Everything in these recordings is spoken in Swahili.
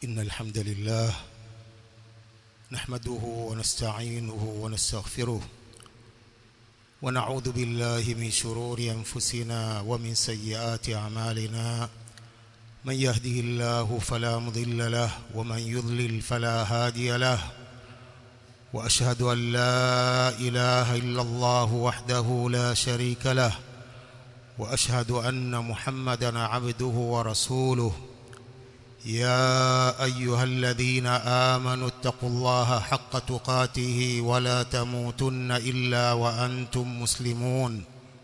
إن الحمد لله نحمده ونستعينه ونستغفره ونعوذ بالله من شرور أنفسنا ومن سيئات أعمالنا من يهده الله فلا مضل له ومن يضلل فلا هادي له وأشهد أن لا إله إلا الله وحده لا شريك له وأشهد أن محمدا عبده ورسوله يا أيها الذين آمنوا اتقوا الله حق تقاته ولا تموتن إلا وأنتم مسلمون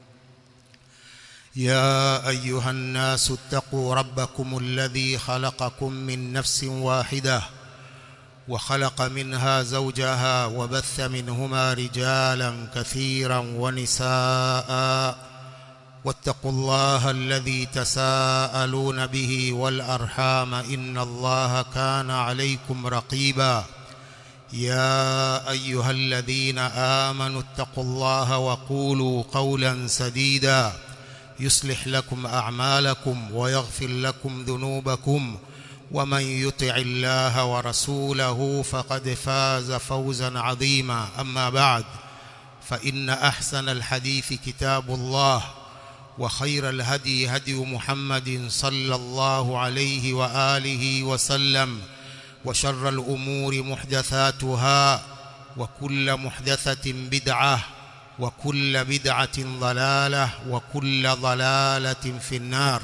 يا أيها الناس اتقوا ربكم الذي خلقكم من نفس واحدة وخلق منها زوجها وبث منهما رجالا كثيرا ونساء واتقوا الله الذي تساءلون به والأرحام إن الله كان عليكم رقيبا يا أيها الذين آمنوا اتقوا الله وقولوا قولا سديدا يصلح لكم أعمالكم ويغفر لكم ذنوبكم ومن يطع الله ورسوله فقد فاز فوزا عظيما أما بعد فإن أحسن الحديث كتاب الله وخير الهدي هدي محمد صلى الله عليه وآله وسلم وشر الأمور محدثاتها وكل محدثة بدعة وكل بدعة ضلالة وكل ضلالة في النار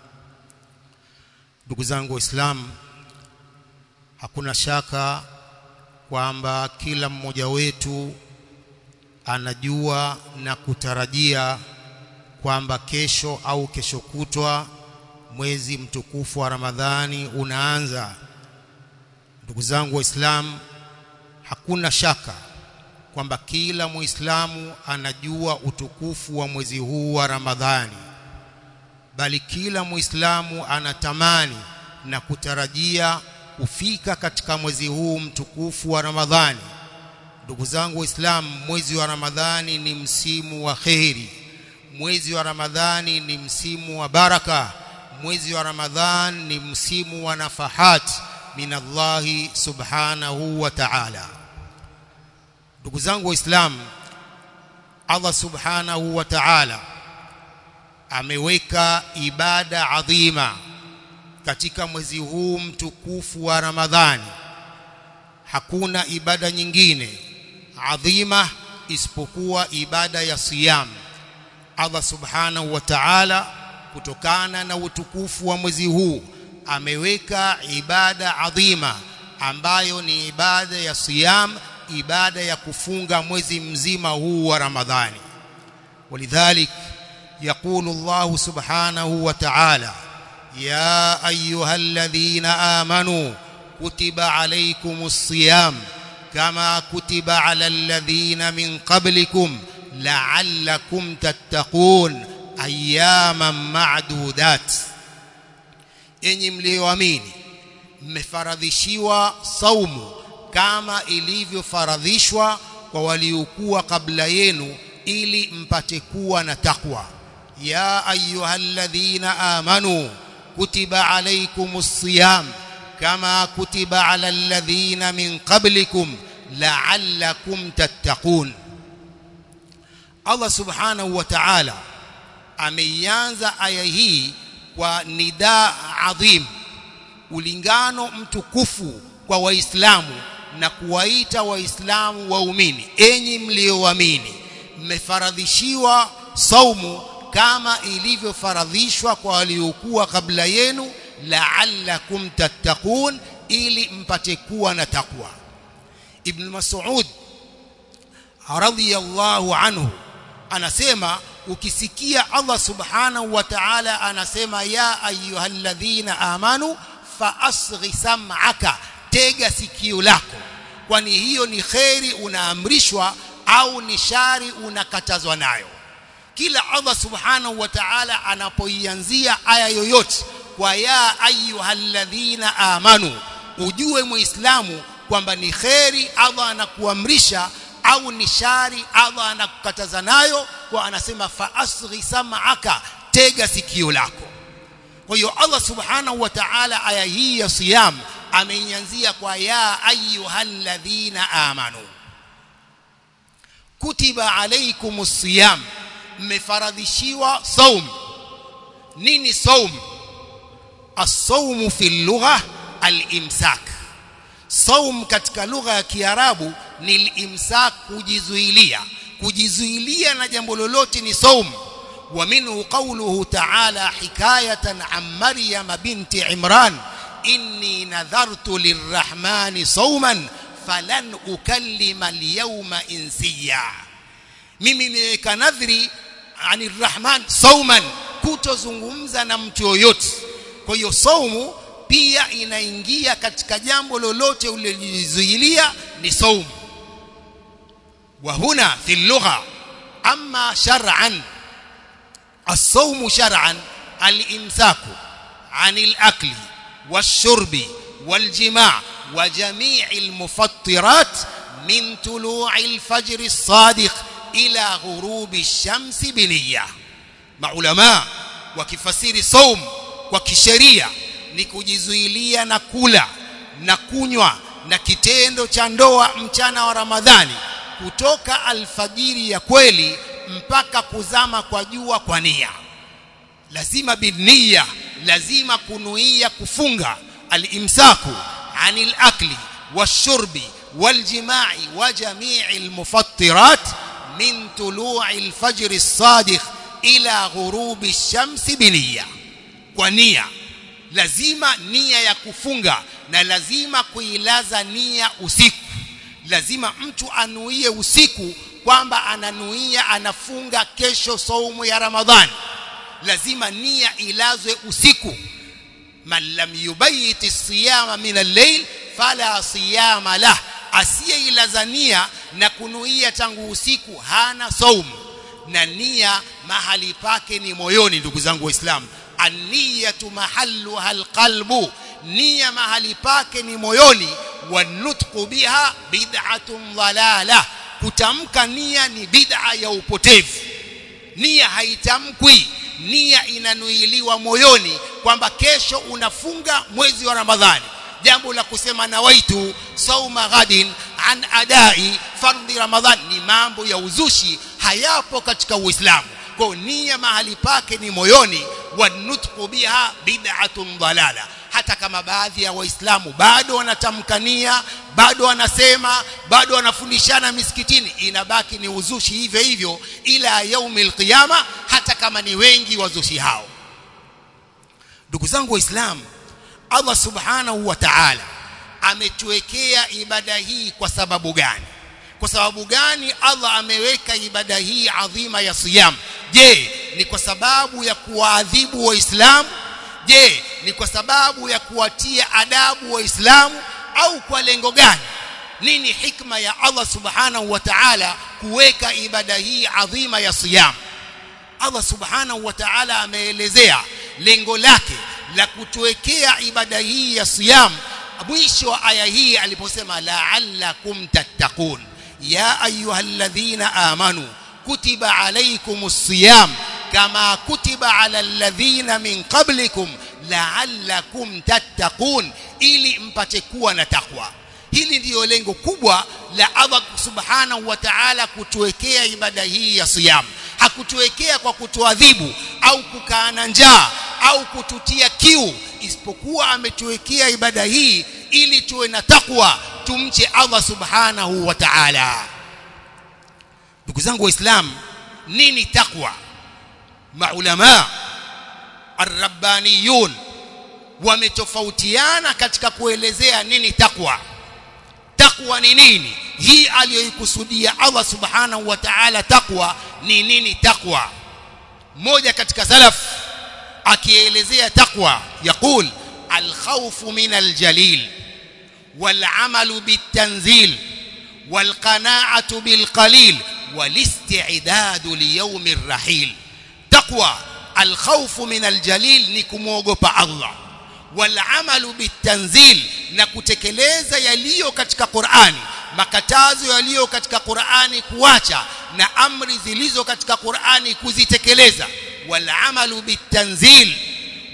ndugu zangu waislamu hakuna shaka kwamba kila mmoja wetu anajua na kutarajia kwamba kesho au kesho kutwa mwezi mtukufu wa Ramadhani unaanza. Ndugu zangu Waislamu, hakuna shaka kwamba kila Muislamu anajua utukufu wa mwezi huu wa Ramadhani, bali kila Muislamu anatamani na kutarajia kufika katika mwezi huu mtukufu wa Ramadhani. Ndugu zangu Waislamu, mwezi wa Ramadhani ni msimu wa kheri mwezi wa Ramadhani ni msimu wa baraka mwezi wa Ramadhan ni msimu wa nafahat min Allahi subhanahu wa ta'ala ndugu zangu waislamu Allah subhanahu wa ta'ala ameweka ibada adhima katika mwezi huu mtukufu wa Ramadhani hakuna ibada nyingine adhima isipokuwa ibada ya siyamu Allah subhanahu wa ta'ala kutokana na utukufu wa mwezi huu ameweka ibada adhima ambayo ni ibada ya siyam ibada ya kufunga mwezi mzima huu wa Ramadhani walidhalik يقول الله سبحانه وتعالى يا أيها الذين آمنوا كتب عليكم الصيام كما كتب على الذين من قبلكم la'allakum tattaqun ayyaman ma'dudat enyi mlioamini mmefaradhishiwa saumu kama ilivyofaradhishwa kwa waliokuwa kabla yenu ili mpate kuwa na takwa ya ayyuhalladhina amanu kutiba alaykumus siyam kama kutiba ala alladhina min qablikum la'allakum tattaqun Allah subhanahu wa ta'ala ameianza aya hii kwa nida adhim ulingano mtukufu kwa waislamu na kuwaita waislamu waumini enyi mlioamini mmefaradhishiwa saumu kama ilivyofaradhishwa kwa waliokuwa kabla yenu la'allakum tattaqun ili mpate kuwa na takwa ibn mas'ud radhiyallahu anhu anasema ukisikia Allah subhanahu wa ta'ala anasema ya ayyuhalladhina amanu fa asghi sam'aka tega sikio lako kwani hiyo ni kheri unaamrishwa au ni shari unakatazwa nayo kila Allah subhanahu wa ta'ala anapoianzia aya yoyote kwa ya ayyuhalladhina amanu ujue muislamu kwamba ni kheri Allah anakuamrisha au ni shari Allah anakukataza nayo kwa anasema fa asghi sam'aka tega sikio lako kwa hiyo Allah subhanahu wa ta'ala aya hii ya siyam ameianzia kwa ya ayyuhalladhina amanu kutiba alaykumus siyam mmefaradhishiwa saum nini saum as-sawm fi lugha al-imsak saum katika lugha ya kiarabu ni al-imsak kujizuilia kujizuilia na jambo lolote ni saum ومنه قوله تعالى حكاية عن مريم بنت عمران إني نذرت للرحمن صوما فلن أكلم اليوم إنسيا mimi niweka nadhri ani rahman sauman kutozungumza na mtu yoyote kwa hiyo saumu pia inaingia katika jambo lolote ulilojizuilia ni saumu wa huna fi lugha amma shar'an الصوم شرعا الامساك عن الاكل والشرب والجماع وجميع المفطرات من طلوع الفجر الصادق الى غروب الشمس بنيه maulama wakifasiri saum kwa kisheria ni kujizuilia na kula na kunywa na kitendo cha ndoa mchana wa Ramadhani kutoka alfajiri ya kweli mpaka kuzama kwa jua kwa nia lazima binia lazima kunuia kufunga alimsaku anil akli washurbi waljimai wa jamii almufattirat min tulu'i alfajr as-sadiq ila ghurubi ash-shamsi biniya kwa nia lazima nia ya kufunga na lazima kuilaza nia usiku lazima mtu anuie usiku kwamba ananuia anafunga kesho saumu ya Ramadhani lazima nia ilazwe usiku man lam yubayit siyama min al-layl fala siyama lah asiyeilaza nia na kunuia tangu usiku hana saumu na nia mahali pake ni moyoni ndugu zangu waislamu an-niyatu mahalluha al-qalbu nia mahali pake ni moyoni wanutqu biha bid'atun dhalalah kutamka nia ni bid'a ya upotevu nia haitamkwi nia inanuiliwa moyoni kwamba kesho unafunga mwezi wa Ramadhani jambo la kusema nawaitu sauma ghadin an adai fardhi Ramadhan ni mambo ya uzushi hayapo katika Uislamu kwa nia mahali pake ni moyoni wanutqu biha bid'atun dhalala hata kama baadhi ya waislamu bado wanatamkania bado wanasema bado wanafundishana misikitini inabaki ni uzushi hivyo hivyo ila yaumil qiyama hata kama ni wengi wazushi hao ndugu zangu waislamu Allah subhanahu wa ta'ala ametuwekea ibada hii kwa sababu gani kwa sababu gani Allah ameweka ibada hii adhima ya siyam je ni kwa sababu ya kuwaadhibu waislamu je ni kwa sababu ya kuwatia adabu waislamu au kwa lengo gani nini hikma ya Allah subhanahu wa ta'ala kuweka ibada hii adhima ya siyam Allah subhanahu wa ta'ala ameelezea lengo lake la kutuwekea ibada hii ya siyam mwisho wa aya hii aliposema la'allakum tattaqun ya ayyuhalladhina amanu kutiba alaykumus siyam kama kutiba ala alladhina min qablikum la'allakum tattaqun ili mpate kuwa na takwa hili ndiyo lengo kubwa la Allah subhanahu wa ta'ala kutuwekea ibada hii ya siyam hakutuwekea kwa kutuadhibu au kukaa na njaa au kututia kiu isipokuwa ametuwekea ibada hii ili tuwe na takwa tumche Allah subhanahu wa ta'ala ndugu zangu waislamu nini takwa maulama arrabbaniyun wametofautiana katika kuelezea nini takwa takwa ni nini hii aliyoikusudia Allah subhanahu wa ta'ala takwa ni nini takwa mmoja katika salaf akielezea takwa yakul alkhawfu min aljalil والعمل بالتنزيل والقناعة بالقليل والاستعداد ليوم الرحيل تقوى الخوف من الجليل نكموغوبا الله والعمل بالتنزيل نكتكلeza yaliyo katika Qur'ani makatazo yaliyo katika Qur'ani kuacha na amri zilizo katika Qur'ani kuzitekeleza والعمل بالتنزيل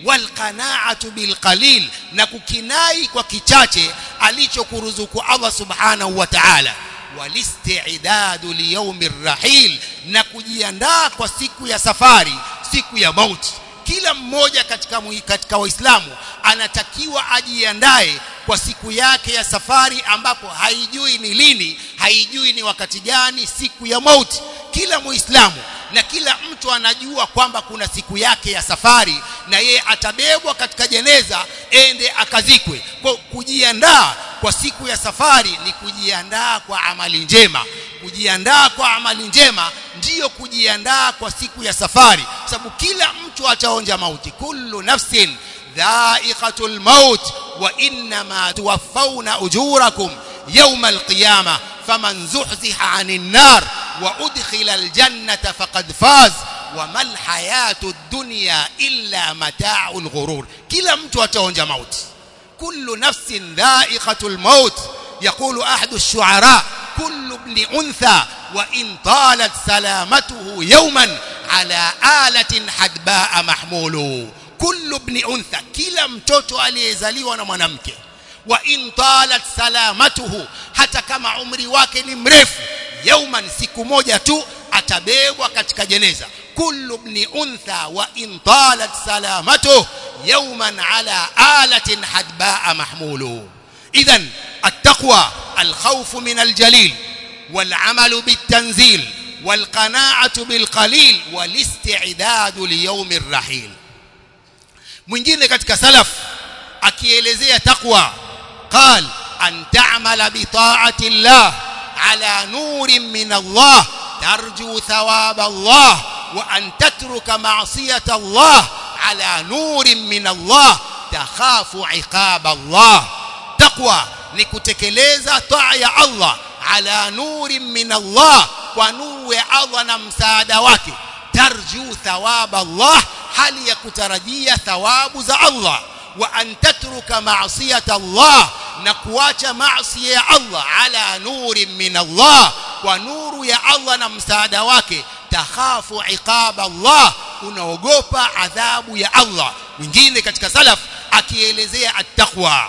walqanaatu bilqalil na kukinai kwa kichache alichokuruzuku Allah subhanahu wa ta'ala walistidadu liyaumi rrahil na kujiandaa kwa siku ya safari siku ya mauti kila mmoja katika katika waislamu anatakiwa ajiandae kwa siku yake ya safari ambapo haijui ni lini haijui ni wakati gani siku ya mauti kila muislamu na kila mtu anajua kwamba kuna siku yake ya safari na yeye atabebwa katika jeneza ende akazikwe kwa kujiandaa kwa siku ya safari ni kujiandaa kwa amali njema kujiandaa kwa amali njema ndiyo kujiandaa kwa siku ya safari sababu kila mtu ataonja mauti kullu nafsin dha'iqatul maut wa innama tuwaffawna ujurakum yawma alqiyamah faman zuhziha 'anil nar wa udkhila aljannata faqad faz wama alhayatud dunya illa mata'ul ghurur kila mtu ataonja mauti kullu nafsin dha'iqatul maut يقول أحد الشعراء كل ابن أنثى وإن طالت سلامته يوما على آلة حدباء محمول كل ابن أنثى كلا mtoto aliyezaliwa na mwanamke wa in talat salamatuhu hata kama umri wake ni mrefu yauman siku moja tu atabebwa katika jeneza kullu ibn untha wa in talat salamatuhu yauman ala alatin hadbaa mahmulu idhan التقوى الخوف من الجليل والعمل بالتنزيل والقناعة بالقليل والاستعداد ليوم الرحيل mwingine katika salaf akielezea taqwa قال أن تعمل بطاعة الله على نور من الله ترجو ثواب الله وأن تترك معصية الله على نور من الله تخاف عقاب الله تقوى ni kutekeleza taa ya Allah ala nuri min Allah kwa nuru ya Allah na msaada wake tarju thawaba Allah hali ya kutarajia thawabu za Allah wa an tatruka ma'siyata Allah na kuacha maasi ya Allah ala nuri min Allah kwa nuru ya Allah na msaada wake takhafu iqaba Allah unaogopa adhabu ya Allah mwingine katika salaf akielezea at-taqwa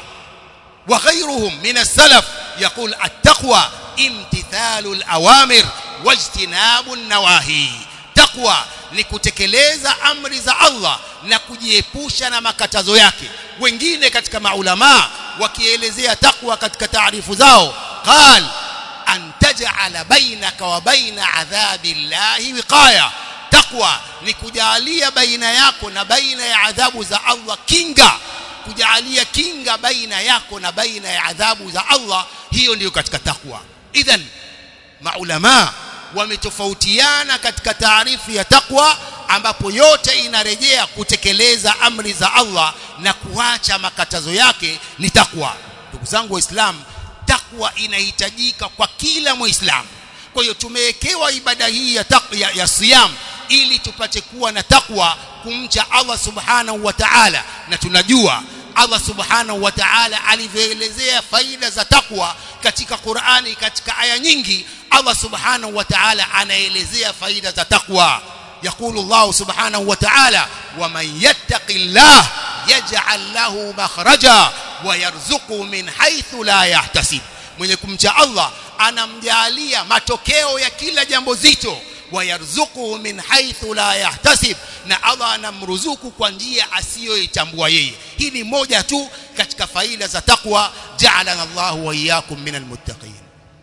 وغيرهم من السلف يقول التقوى امتثال الأوامر واجتناب النواهي تقوى ni kutekeleza amri za Allah na kujiepusha na makatazo yake wengine katika maulama wakielezea takwa katika taarifu zao qal an taj'ala bainaka wa baina adhabi llahi wiqaya takwa ni kujalia baina yako na baina ya adhabu za Allah kinga kujalia kinga baina yako na baina ya adhabu za Allah hiyo ndiyo katika takwa idhan maulama wametofautiana katika taarifu ya takwa ambapo yote inarejea kutekeleza amri za Allah na kuacha makatazo yake ni takwa ndugu zangu waislamu takwa inahitajika kwa kila muislamu kwa hiyo tumewekewa ibada hii ya, ya, ya siyam ili tupate kuwa na takwa kumcha Allah subhanahu wa ta'ala na tunajua Allah subhanahu wa ta'ala alivyoelezea faida za takwa katika Qur'ani katika aya nyingi Allah subhanahu wa ta'ala anaelezea faida za takwa يقول الله سبحانه وتعالى ومن يتق الله يجعل له مخرجا ويرزقه من حيث لا يحتسب mwenye kumcha Allah anamjalia matokeo ya kila jambo zito wayarzuquhu min haythu la yahtasib na Allah anamruzuku kwa njia asiyoitambua yeye hii ni moja tu katika faida za takwa ja'alana Allahu wa iyyakum minal muttaqin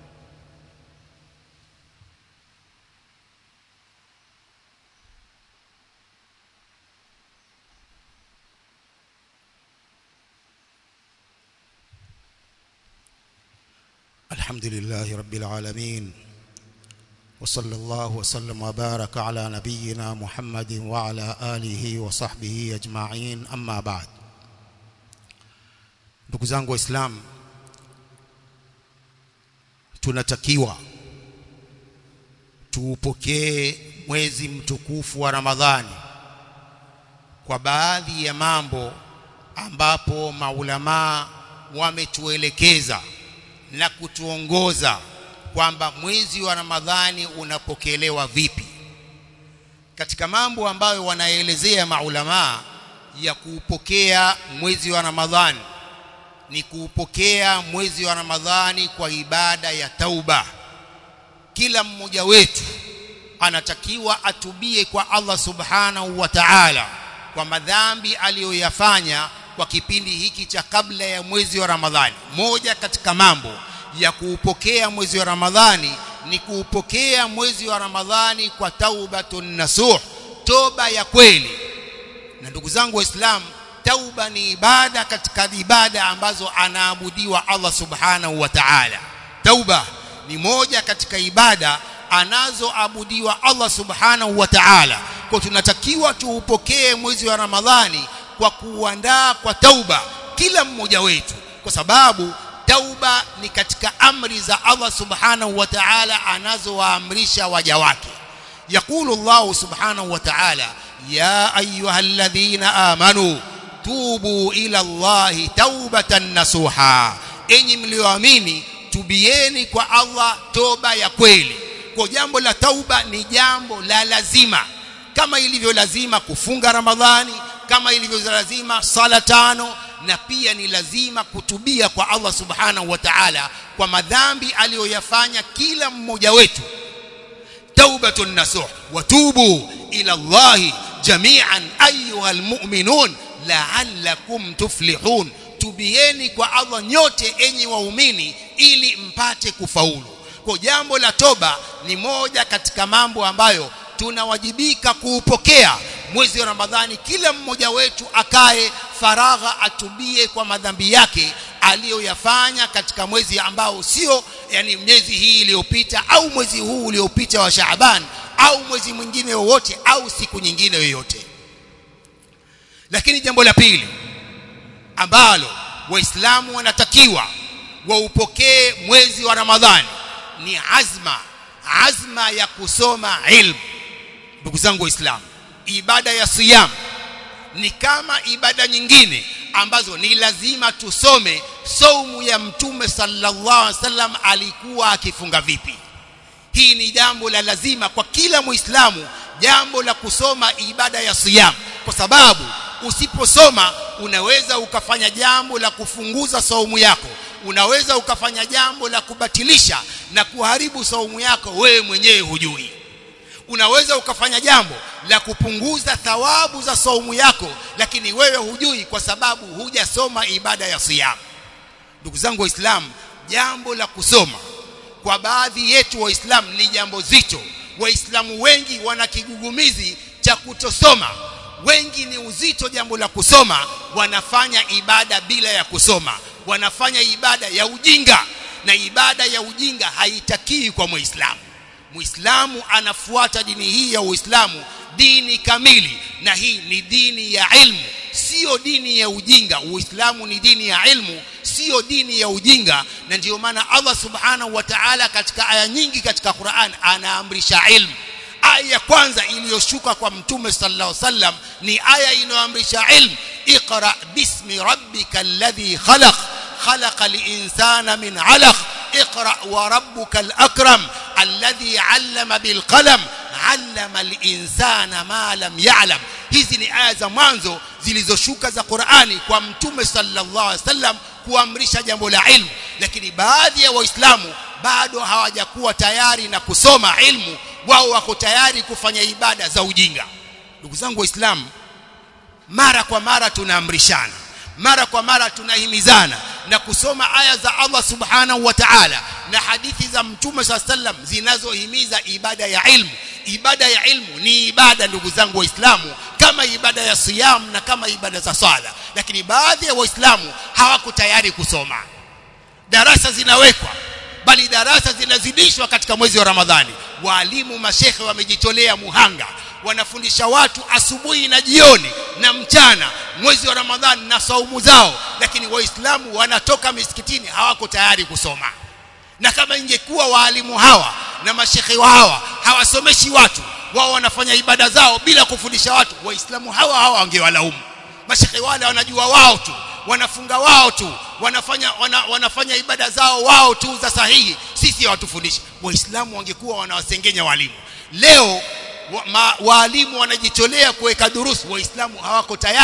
الحمد لله رب العالمين وصلى الله وسلم وبارك على نبينا محمد وعلى آله وصحبه أجمعين أما بعد ndugu zangu waislamu tunatakiwa tuupokee mwezi mtukufu wa Ramadhani kwa baadhi ya mambo ambapo maulamaa wametuelekeza na kutuongoza kwamba mwezi wa Ramadhani unapokelewa vipi katika mambo ambayo wanaelezea maulamaa ya kuupokea mwezi wa Ramadhani ni kuupokea mwezi wa Ramadhani kwa ibada ya tauba kila mmoja wetu anatakiwa atubie kwa Allah subhanahu wa ta'ala kwa madhambi aliyoyafanya kwa kipindi hiki cha kabla ya mwezi wa Ramadhani moja katika mambo ya kuupokea mwezi wa Ramadhani ni kuupokea mwezi wa Ramadhani kwa taubatun nasuh toba ya kweli na ndugu zangu waislamu tauba ni ibada katika ibada ambazo anaabudiwa Allah subhanahu wa ta'ala tauba ni moja katika ibada anazoabudiwa Allah subhanahu wa ta'ala kwa tunatakiwa tuupokee mwezi wa Ramadhani kwa kuandaa kwa tauba kila mmoja wetu kwa sababu tauba ni katika amri za Allah subhanahu wa ta'ala anazowaamrisha waja wake yakulu Allah subhanahu wa ta'ala ya ayyuhalladhina amanu tubu ila Allah taubatan nasuha enyi mlioamini tubieni kwa Allah toba ya kweli kwa jambo la tauba ni jambo la lazima kama ilivyo lazima kufunga Ramadhani kama ilivyo lazima sala tano na pia ni lazima kutubia kwa Allah subhanahu wa ta'ala kwa madhambi aliyoyafanya kila mmoja wetu taubatun nasuh watubu ila Allah jami'an ayyuhal mu'minun la'allakum tuflihun tubieni kwa Allah nyote enyi waumini ili mpate kufaulu kwa jambo la toba ni moja katika mambo ambayo tunawajibika kuupokea mwezi wa Ramadhani kila mmoja wetu akae faragha atubie kwa madhambi yake aliyoyafanya katika mwezi ambao sio yani miezi hii iliyopita au mwezi huu uliopita wa Shaaban au mwezi mwingine wowote au siku nyingine yoyote lakini jambo la pili ambalo waislamu wanatakiwa waupokee mwezi wa Ramadhani ni azma azma ya kusoma ilmu ndugu zangu waislamu ibada ya siyam ni kama ibada nyingine ambazo ni lazima tusome saumu ya mtume sallallahu alaihi wasallam alikuwa akifunga vipi hii ni jambo la lazima kwa kila muislamu jambo la kusoma ibada ya siyam kwa sababu usiposoma unaweza ukafanya jambo la kufunguza saumu yako unaweza ukafanya jambo la kubatilisha na kuharibu saumu yako wewe mwenyewe hujui unaweza ukafanya jambo la kupunguza thawabu za saumu yako lakini wewe hujui kwa sababu hujasoma ibada ya siyam ndugu zangu waislamu jambo la kusoma kwa baadhi yetu waislamu ni jambo zito waislamu wengi wana kigugumizi cha kutosoma wengi ni uzito jambo la kusoma wanafanya ibada bila ya kusoma wanafanya ibada ya ujinga na ibada ya ujinga haitakii kwa muislamu muislamu anafuata dini hii ya uislamu dini kamili na hii ni dini ya ilmu sio dini ya ujinga uislamu ni dini ya ilmu sio dini ya ujinga na ndiyo maana Allah subhanahu wa ta'ala katika aya nyingi katika Qur'an anaamrisha ilmu aya ya kwanza iliyoshuka kwa mtume sallallahu alaihi wasallam ni aya inayoamrisha ilmu iqra bismi rabbika alladhi khalaq خلق الإنسان من علق اقرأ وربك الأكرم الذي علم بالقلم علم الإنسان ما لم يعلم hizi ni aya za mwanzo zilizoshuka za Qur'ani kwa mtume sallallahu alaihi wasallam kuamrisha jambo la ilmu lakini baadhi ya waislamu bado hawajakuwa tayari na kusoma ilmu wao wako tayari kufanya ibada za ujinga ndugu zangu waislamu mara kwa mara tunaamrishana mara kwa mara tunahimizana na kusoma aya za Allah subhanahu wa ta'ala na hadithi za mtume saa sallam zinazohimiza ibada ya ilmu ibada ya ilmu ni ibada ndugu zangu waislamu kama ibada ya siyam na kama ibada za swala lakini baadhi ya waislamu hawako tayari kusoma darasa zinawekwa bali darasa zinazidishwa katika mwezi wa Ramadhani walimu mashekhe wamejitolea muhanga wanafundisha watu asubuhi na jioni na mchana mwezi wa Ramadhani na saumu zao lakini waislamu wanatoka misikitini hawako tayari kusoma na kama ingekuwa waalimu hawa na mashekhe hawa hawasomeshi watu wao wanafanya ibada zao bila kufundisha watu waislamu hawa hawa wangewalaumu mashekhe wale wanajua wao tu wanafunga wao tu wanafanya wana, wanafanya ibada zao wao tu za sahihi sisi hawatufundishi waislamu wangekuwa wanawasengenya walimu leo wa, ma, waalimu wanajitolea kuweka durusu waislamu hawako tayari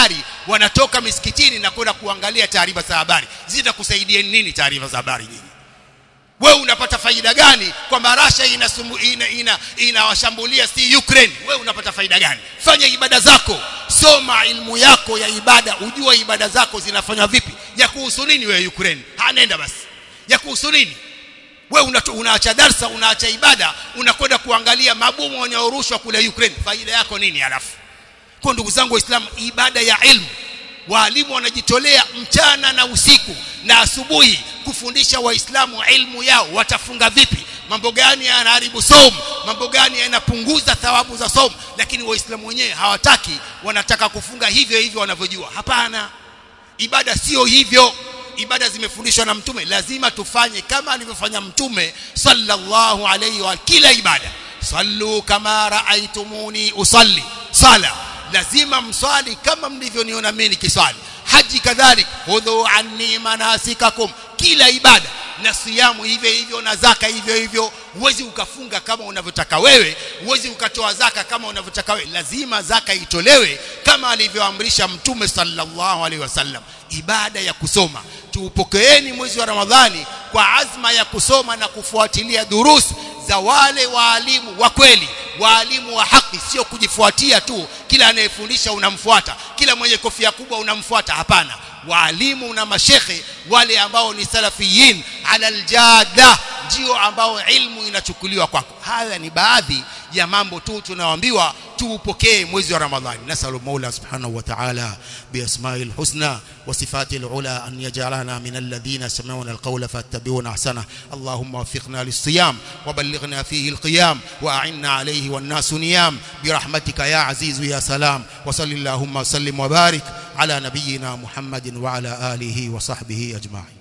wanatoka misikitini na kwenda kuangalia taarifa za habari zitakusaidia nini taarifa za habari nyinyi wewe unapata faida gani kwamba Russia inawashambulia ina, ina, ina si Ukraine wewe unapata faida gani fanya ibada zako soma ilmu yako ya ibada ujua ibada zako zinafanywa vipi ya kuhusu nini wewe Ukraine hanenda basi ya kuhusu nini wewe una, unaacha darsa unaacha ibada unakwenda kuangalia mabomu yanayorushwa kule Ukraine faida yako nini halafu kwa ndugu zangu waislamu ibada ya ilmu waalimu wanajitolea mchana na usiku na asubuhi kufundisha waislamu ilmu yao watafunga vipi mambo gani yanaharibu somo mambo gani yanapunguza thawabu za somo lakini waislamu wenyewe hawataki wanataka kufunga hivyo hivyo wanavyojua hapana ibada sio hivyo ibada zimefundishwa na mtume lazima tufanye kama alivyofanya mtume sallallahu alayhi wa kila ibada sallu kama raaitumuni usalli sala lazima mswali kama mlivyoniona mimi nikiswali haji kadhalik hudhu anni manasikakum kila ibada na siyamu hivyo hivyo na zaka hivyo hivyo huwezi ukafunga kama unavyotaka wewe huwezi ukatoa zaka kama unavyotaka wewe lazima zaka itolewe kama alivyoamrisha mtume sallallahu alaihi wasallam ibada ya kusoma tuupokeeni mwezi wa ramadhani kwa azma ya kusoma na kufuatilia durusi za wale waalimu wa kweli waalimu wa haki sio kujifuatia tu kila anayefundisha unamfuata kila mwenye kofia kubwa unamfuata hapana waalimu na mashekhe wale ambao ni salafiyin ala aljada ndio ambao ilmu inachukuliwa kwako haya ni baadhi ya mambo tu tunaoambiwa tuupokee mwezi wa ramadhani nasalu maula subhanahu wa ta'ala biasma'i alhusna wa sifati alula an yaj'alana min alladhina sami'una alqawla fattabi'una ahsana allahumma waffiqna lis-siyam wa ballighna fihi alqiyam wa a'inna alayhi wan nasu niyam birahmatika ya azizu ya salam wa sallallahu wa sallim wa barik ala nabiyyina muhammadin wa ala alihi wa sahbihi ajma'in